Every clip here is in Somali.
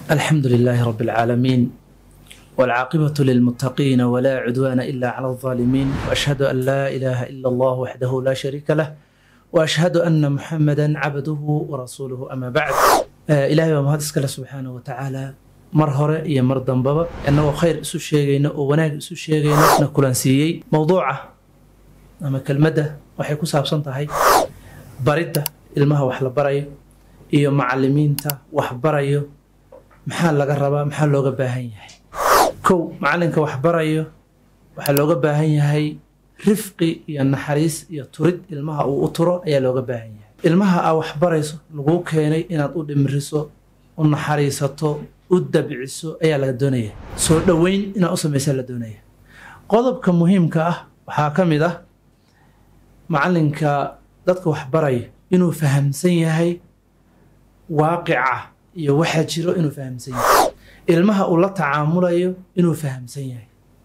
الحمد لله رب العالمين والعاقبة للمتقين ولا عدوان إلا على الظالمين وأشهد أن لا إله إلا الله وحده لا شريك له وأشهد أن محمدا عبده ورسوله أما بعد آه إلهي ومهد اسكال سبحانه وتعالى mar hore iyo mar dambaba annagoo khayr isu sheegayno oo wanaag isu sheegayno na kulansiiyey mowduuca ama kelmadda waxay ku saabsan tahay baridda ilmaha wax la barayo iyo macalimiinta wax barayo maxaa laga rabaa maxaa looga baahan yahay kow macalinka wax barayo waxaa looga baahan yahay rifqi iyo naxariis iyo turid ilmaha uu u turo ayaa looga baahan yahay ilmaha aa wax barayso laguu keenay inaad u dhimriso u naxariisato u dabciso ayaa laga doonaya soo dhoweyn inaad u samaysaa la doonaya qodobka muhiimka ah waxaa ka mid ah macalinka dadka wax baraya inuu fahamsan yahay waaqica iyo waxaa jiro inuu fahamsan yahay ilmaha uu la tacaamulayo inuu fahamsan yahay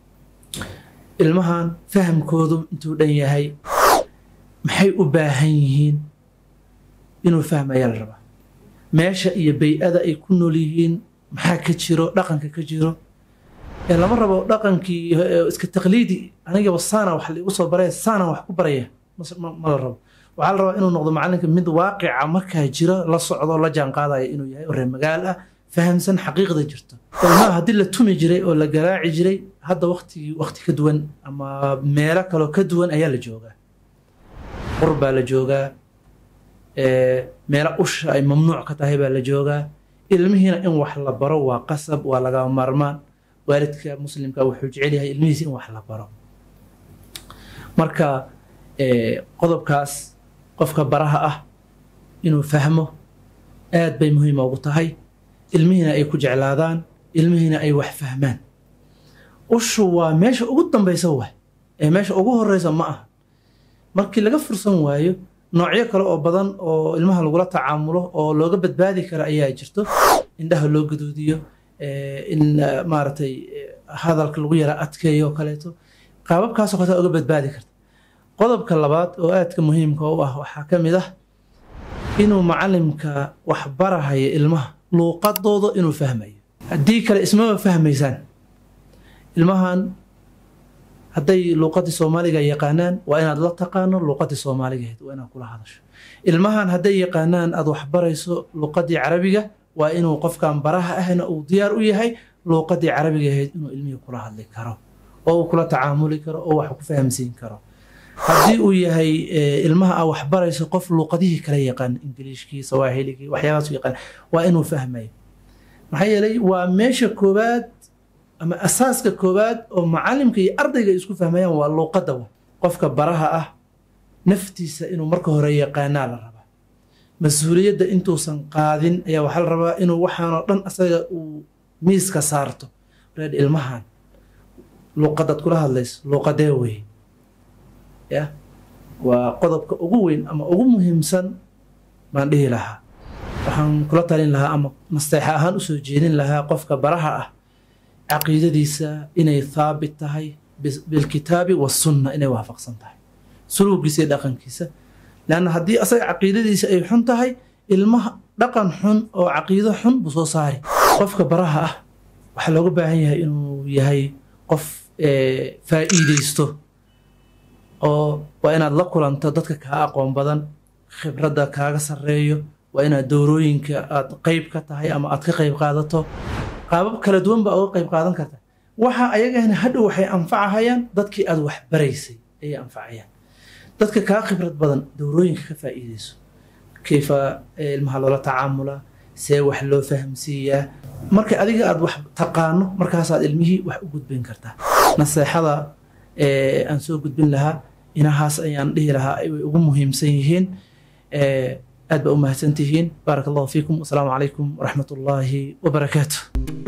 ilmahan fahamkoodu intuu dhan yahay maxay u baahan yihiin inuu fahmayaa la rabaa meesha iyo bay-ada ay ku nool yihiin maxaa ka jiro dhaqanka ka jiro ee lama rabo dhaqankii iska taqliidi anigaba saana wax laigu soo baraya saana wax ku baraya ma la rabo waxaa la rabaa inuu noqdo macalinka mid waaqica markaa jiro la socdo la jaan qaadaya inuu yahay oo reer magaal ah fahamsan xaqiiqda jirto ilmaha haddii la tumi jiray oo la garaaci jiray hadda waktigii wakti ka duwan ama meelo kaloo ka duwan ayaa la joogaa qur baa la joogaa meelo usha ay mamnuuc ka tahay baa la joogaa ilmihiina in wax la baro waa qasab waa lagama maarmaan waalidka muslimka wuxuu jecel yahay ilmihiisa in wax la baro marka qodobkaas qofka baraha ah inuu fahmo aad bay muhiima ugu tahay ilmihiina ay ku jeclaadaan ilmihiina ay wax fahmaan ushu waa meesha ugu dambaysa waay ee meesha ugu horeysa ma aha markii laga fursan waayo noocyo kale oo badan oo ilmaha lagula tacaamulo oo looga badbaadi kara ayaa jirto indhaha loo gaduudiyo in maaragtay hadalka lagu yara adkeeyo oo kaleeto qaababkaasoo kaleeta oga badbaadi karta qodobka labaad oo aadka muhiimka u ah waxaa ka mid ah inuu macalimka wax barahaya ilmaha luuqadooda inuu fahmayo haddii kale ismaba fahmaysaan ilmahan hadday luuqadii soomaaliga yaqaanaan waa inaad la taqaano luuqadii soomaaligaheed waa inaad kula hadasho ilmahan hadday yaqaanaan aad wax barayso luuqadii carabiga waa inuu qofkan baraha ahna uu diyaar u yahay luuqadii carabigaheed inuu ilmihii kula hadli karo oo uu kula tacaamuli karo oo wax ku fahamsiin karo haddii uu yahay ilmaha aa wax barayso qof luuqadihii kala yaqaan ingiliishkii sawaaxiligii waxyaabaas yaqaan waa inuu fahmayo maxaa yeelay waa meesha koowaad ama asaaska koowaad oo macalimka iyo ardayga ay isku fahmayaan waa luuqadda qofka baraha ah naftiisa inuu marka hore yaqaanaa la rabaa mas-uuliyadda intuusan qaadin ayaa waxaa la rabaa inuu waxaanoo dhan asaga uu miiska saarto reed ilmahan luuqadaad kula hadlayso luuqadee wey ya waa qodobka ugu weyn ama ugu muhiimsan baan dhihi lahaa waxaan kula talin lahaa ama nasteexa ahaan usoo jeedin lahaa qofka baraha ah caqiidadiisa inay thaabit tahay bilkitaabi wasunna inay waafaqsan tahay suluugiisa iyo dhaqankiisa leanna haddii asaga caqiidadiisa ay xun tahay ilmaha dhaqan xun oo caqiido xun buu soo saari qofka baraha ah waxaa looga baahan yahay inuu yahay qof faa'iideysto oo waa inaad la kulanto dadka kaa aqoon badan khibradda kaaga sarreeyo waa inaad dowrooyinka aad qeyb ka tahay ama aad ka qeyb qaadato qaabab kala duwan baa uga qayb qaadan karta waxa ayagana hadhow waxay anfacahayaan dadkii aad wax baraysay ayay anfacayaan dadka kaa khibrad badan dowrooyinka ka faa'iideyso kayfa ilmaha loola tacaamulaa see wax loo fahamsiiyaa marka adiga aad wax taqaano markaasaad ilmihii wax u gudbin kartaa naseexada aan soo gudbin lahaa inahaas ayaan dhihi lahaa way ugu muhiimsan yihiin aad baa u mahadsantihiin baaraka allahu fiikum wasalaamu calaykum waraxmat ullaahi wabarakaatu